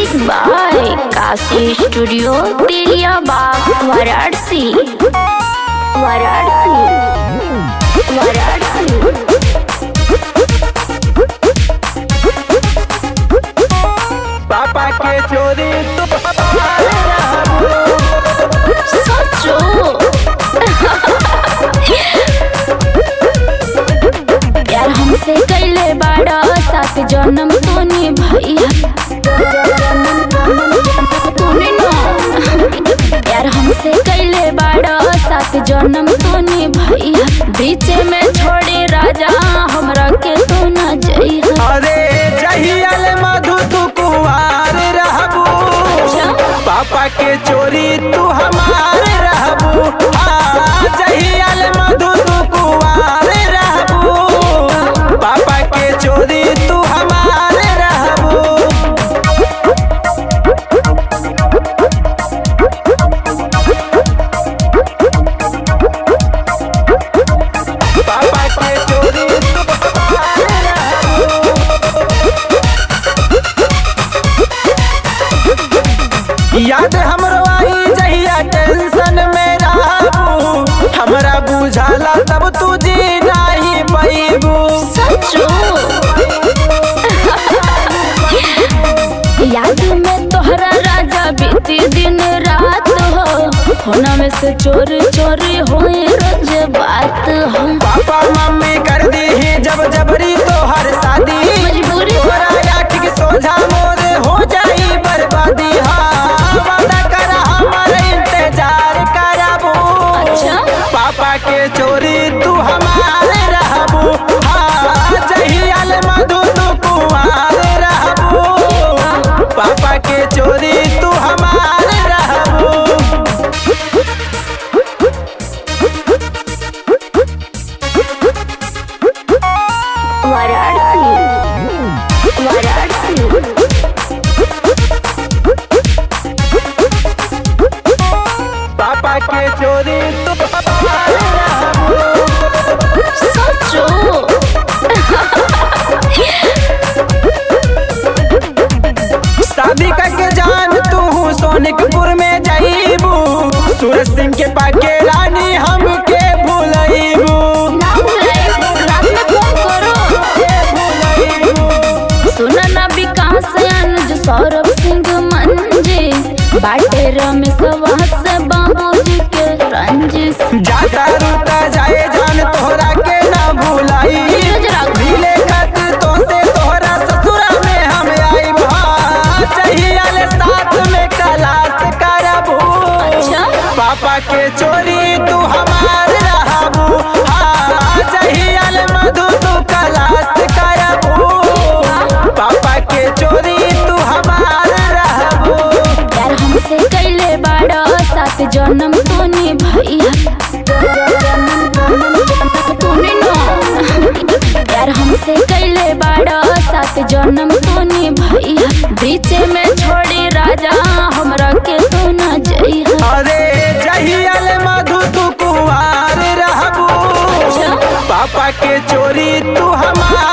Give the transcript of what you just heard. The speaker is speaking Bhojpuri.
Music by Kashi studio Teliya Bagh Varanasi Varanasi Varanasi पापा के चोरी तू सचो प्यार हमसे कैले बाड़ा सात जन्म तोनी भैया तूने ना प्यार हमसे कैले बाड़ा सात जन्म तोनी भैया बीच में छोड़े राजा हमरा के तू न जइहा अरे जहियल मधु तू कुंवार रहबू पापा के चोरी तू हमार रहबू हाँ, जहियल मधु तू कुंवार रहबू पापा के चोरी तू हमार रहबू पापा के चोरी तू हमार रहबू याद हमरो आई जहिया टेंशन में रहबू हमरा बुझाला तब तू जी नहीं पैबू सचो याद में तोहरा राजा बीती दिन रात हो होना में से चोरी चोरी होए रोज बात हो पापा मम्मी कर दी है जब जबरी तो हर शादी मजबूरी तोरा आँख के सोझा मोर हो जाई बर्बादी हाँ वादा कर हमर इंतजार करबू अच्छा। पापा के चोरी तू हमारे रहबू हाँ जहियाल मधु तू कुंवार रहबू पापा के चोरी तू हमारे रहबू वाराणसी वाराणसी पापा के चोरी तू हमारे रहबू सचो शादी करके जान तू सोनिकपुर में जाइबू सूरज सिंह के पाके रानी हमके भूलइबू ना भुलाए, रात में फोन करो के भूलइबू सुना ना विकास अनुज सौरभ सिंह मंजे बाटे रमेश से बाबूजी के रंजिश जाता रूता जाए जान तोहरा के ना भूलाई धीरज रख। मिले खातिर तो से तोहरा ससुरा में हम आई चाहिए साथ में कलास करबू अच्छा। पापा के चोरी तू हमार रहबू हाँ चाहिए मधु तू कलास करबू पापा के चोरी तू हमार रहबू प्यार हमसे कैले बाड़ा सात जन्म तूने भैया तूने ना प्यार हमसे कैले बाड़ा सात जन्म तूने भैया बीच में छोड़े राजा हमरा के तू न जइहा अरे जहियल मधु तू कुंवार रहबू अच्छा। पापा के चोरी तू हमार